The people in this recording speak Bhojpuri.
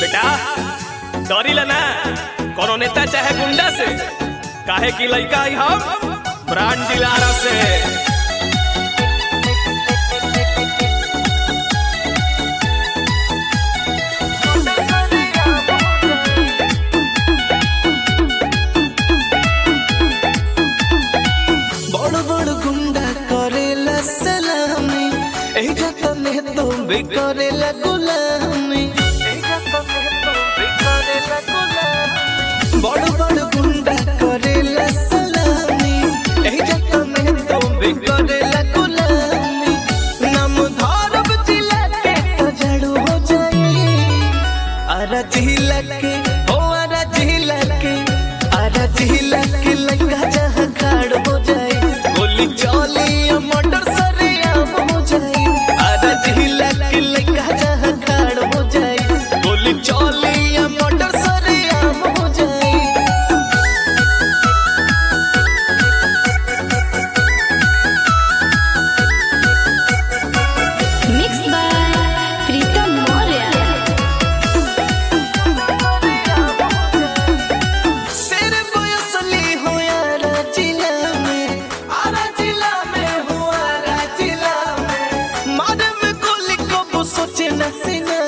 बेटा डरिला ना कोनो नेता चाहे गुंडा से काहे की लइका आई हम ब्रांड दिलारा से बड़ बड़ गुंडा करेला सलामी एजा तने तो भी करेला गुलामी बड़ बड़ गुंडा करेला सलामी एजा तने तो भी करेला गुलामी नाम धरब जिला के तो झाड़ू हो जाई आरा जिला के ओ आरा जिला के आरा जिला के लगा जहाँ खाड़ हो जाए गोली चली या मटर सरिया हो जाए आरा जिला के लगा जहाँ खाड़ हो जाए गोली चली या मटर सरिया हो जाए Mixed by Pritam Moria. शेर बयसली हो यारा जिला में आरा जिला में हो आरा जिला में मारे में गोली को वो सोचे न सीना